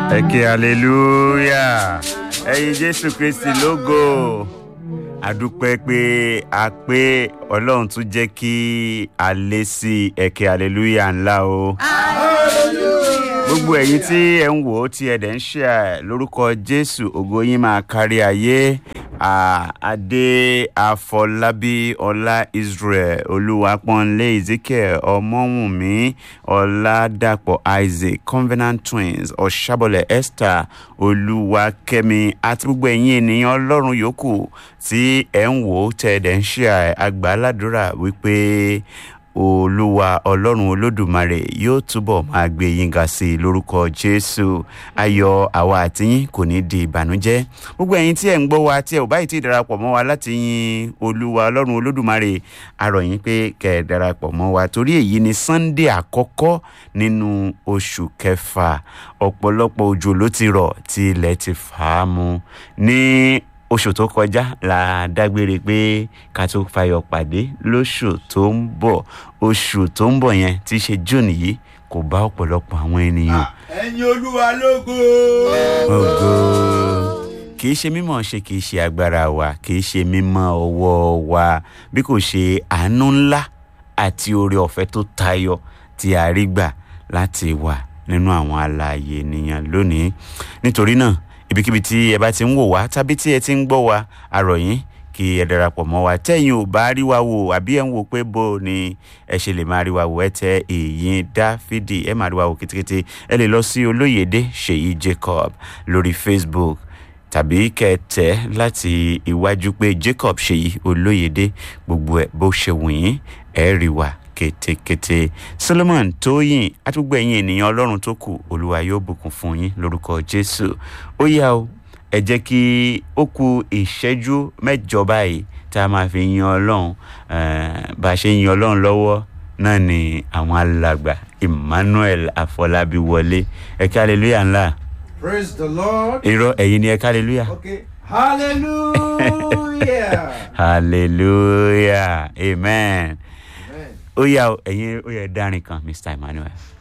ẹ ké hallelujah ẹyin jésù kristi lógo àdúpẹ́ pé a pé ọlọ́run tún jẹ́ kí a lé sí ẹ ké hallelujah ńlá o. gbogbo ẹ̀yin tí ẹ ń wò ó tí ẹ dẹ̀ ń ṣe ẹ lórúkọ jésù ògo yín máa kárí ayé Ah, adé afọlábí ọlá israel olúwapọ̀nlé ezekiel ọmọwùnmí ọládàpọ̀ isaac covenant twins ọ̀ṣàbọ̀lẹ̀ esther olúwakẹ́mi àti gbogbo ẹ̀yin ènìyàn ọlọ́run yòókù tí ẹ̀ ń wò ó tẹ̀ ẹ̀ dẹ̀ ń ṣe àgbàládùra wípé olúwa ọlọ́run olódùmarè yóò túbọ̀ máa gbé yín ga sí i lórúkọ jésù ayọ̀ àwa àtiyín kò ní di ìbànújẹ́ gbogbo ẹ̀yin tí ẹ̀ ń gbọ́ wa tí ẹ̀ ò báyìí tí ì darapọ̀ mọ́ wa láti yin olúwa ọlọ́run olódùmarè arọ̀ yín pé kẹ́ ẹ̀ darapọ̀ mọ́ wa torí èyí ni sunday àkọ́kọ́ nínú oṣù kẹfà ọ̀pọ̀lọpọ̀ òjò ló ti rọ̀ tí ilẹ̀ ti fà á mu ní oṣù tó kọjá la dágbére pé ká tó fayọ pàdé lóṣù tó ń bọ̀ oṣù tó ń bọ̀ yẹn tí í ṣe june yìí kò bá ọ̀pọ̀lọpọ̀ àwọn ènìyàn. ẹ̀yin olúwa lógo. ògo kì í ṣe mímọ̀ ṣe kì í ṣe agbára wa kì í ṣe mímọ̀ ọwọ́ wa bí kò ṣe àánú ńlá àti oore ọ̀fẹ́ tó tayọ tí a rí gbà láti wà nínú àwọn alààyè ènìyàn lónìí nítorí náà ibikíbi tí ẹ bá ti ń wò wá tàbí tí ẹ ti ń gbọ́ wa àrọ̀ yín kí ẹ darapọ̀ mọ́ wa tẹ́yìn ò bá rí wa wò àbí ẹ̀ ń wò pé bó ni ẹ ṣe lè máa rí wa wò ẹ tẹ èyí dáfídì ẹ máa rí wa wò kétékété ẹ lè lọ sí olóyèdè ṣèyí jacob lórí facebook tàbí kẹtẹ láti iwájú pé jacob ṣèyí olóyèdè gbogbo ẹ bó ṣe wù yín ẹ rí wa kétékété solomon tóyìn àti gbogbo ẹ̀yin ènìyàn ọlọ́run tó kù olúwa yóò bùkún fún yín lórúkọ jésù ó yá o ẹ jẹ́ kí ó ku ìṣẹ́jú mẹ́jọ báyìí tá a máa fi yin ọlọ́run bá a ṣe yin ọlọ́run lọ́wọ́ náà ni àwọn alàgbà emmanuel afọlábí wọlé ẹ ká hallelujah ńlá praise the lord. irọ́ ẹ̀yin ni ẹ ká hallelujah okay hallelujah. hallelujah amen Amen. ó yá o ẹ̀yin ó yẹ dárin kan mr emmanuel.